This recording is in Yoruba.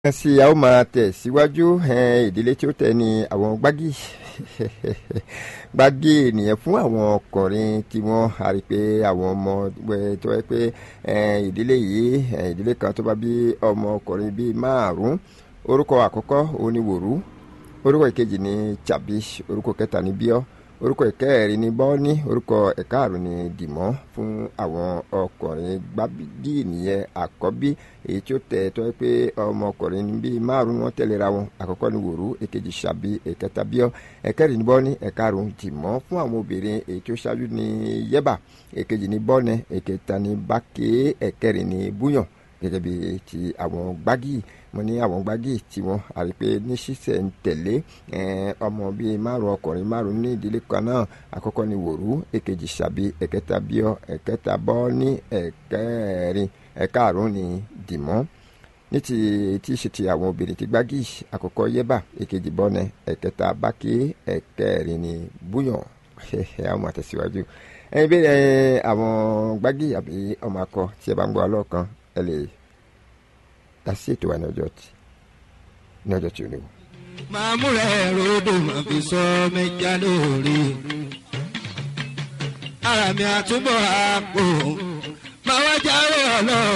sí a ó máa tẹ̀ síwájú ìdílé tí ó tẹ̀ ní àwọn gbági gbági ènìyàn fún àwọn ọkùnrin tí wọ́n a rí pé àwọn ọmọ tó yẹ pé ìdílé yìí ìdílé kan tó bá bí ọmọ ọkùnrin bíi márùn-ún orúkọ àkọ́kọ́ oníwòrú orúkọ ìkejì ní tàbí orúkọ kẹta ní bíọ́ orúkọ ìkẹrin ní bọ́ọ̀ní orúkọ ẹ̀kaàrún ní dìmọ́ fún àwọn ọkùnrin gbági nìyẹn àkọ́bí èyí tí ó tẹ̀ tó yẹ pé ọmọkùnrin bíi márùn wọn tẹ̀léra wọn àkọ́kọ́ ní wòrú èkejì ṣàbí ẹ̀kẹta bíọ́ ẹ̀kẹrin ní bọ́ọ̀ní ẹ̀kaàrún dìmọ́ fún àwọn obìnrin èyí tí ó ṣáájú ní yẹ́bà èkejì ní bọ́ọ̀nẹ ẹ̀kẹta ní bákè ẹ̀kẹrin ní búyàn gẹ́gẹ́ bí ti àwọn gbági mo ní àwọn gbági tí wọ́n àrí pé ní ṣíṣẹ̀ ń tẹ̀lé ọmọ bíi márùn ọkùnrin márùn ní ìdílé kan náà àkọ́kọ́ ni wòrú èkejì ṣàbí ẹ̀kẹta bíọ́ ẹ̀kẹta bọ́ ní ẹ̀kẹrin ẹ̀kaàrún ni dìmọ́ ní ti tí ṣe ti àwọn obìnrin ti gbági àkọ́kọ́ yẹ́bà èkejì bọ́nẹ ẹ̀kẹta bákè ẹ̀kẹrin ni búyàn àwọn àtẹ̀síwájú ẹ̀yin bẹ́ẹ̀ àwọn gbági àbí ọmọ akọ tí ẹ bá ń gbọ́ ọlọ́kan ẹ lè dá sí ètò wa ní ọjọ́ tí ní ọjọ́ tí ó léwu. máa múra ẹ̀rọ odò máa fi sọ mẹ́jà lórí. ara mi àtúbọ̀ àpò máa wá jáwé ọlọ́run.